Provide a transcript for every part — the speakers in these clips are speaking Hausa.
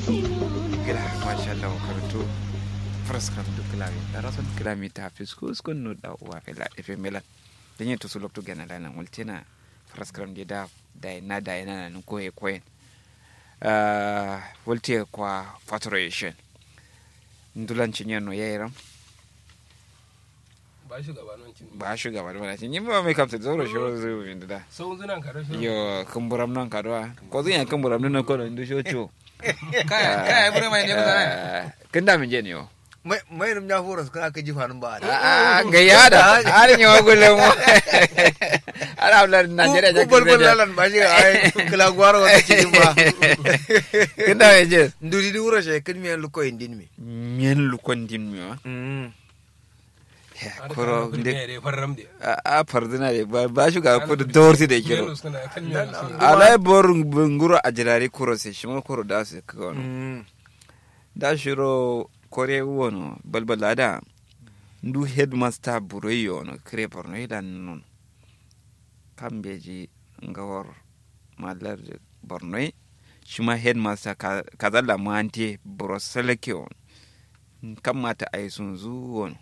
gila masha Allah karanto fraskam du klami darason klami ta fiskus kun no da wa fela efe melan denye to sulok to gana lana multina fraskam de da da na da na nan ko e koyen uh volte kwa faturation ndulan cinye no yayiram ba shugaba nan cin ba shugaba da cin yin ba mai kamta zoro shi ro zai bin da sau zunan ka rashin yo kumburam nan kadwa ko zan ya kumburam nan ko ndu shocho kaya kaya bure mai ne ba kin da min je ne yo mai mai rum ya horas kan aka ji fanun ba Ah, ga yada har yi wa gulun mu har hablar najeriya ku bol bol lalan ba shi ai kala gwaro wata cikin ba kin da mai je nduri di wuro she kin miyan luko indin mi miyan lukon din mi wa koro ne de da farram da a fardina de ba ba shi ga kudu dorti da kiro Yellow suna kan yellow suna. alai bor nguro ajirari kuro se shimo kuro da su ko da shiro kore wono balbala da ndu headmaster buroyo no kre porno idan non kambeji ngawar malar borno shima headmaster ka- kazalla mante boroseleke on kamata ay sun zuwon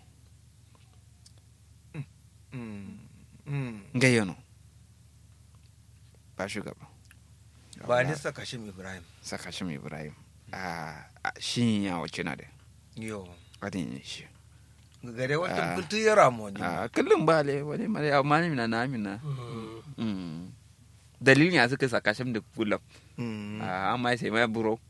ngayono ba shugaba ba ni saka shi ibrahim saka shi ibrahim a shi ya wace na da yo adin yin shi gare Ah. wata kuntu ya ramo ni a kullum ba le wani mare amma ni na na amina Mm. Mm. dalilin ya suka saka shi da kullum Mm. amma sai mai buro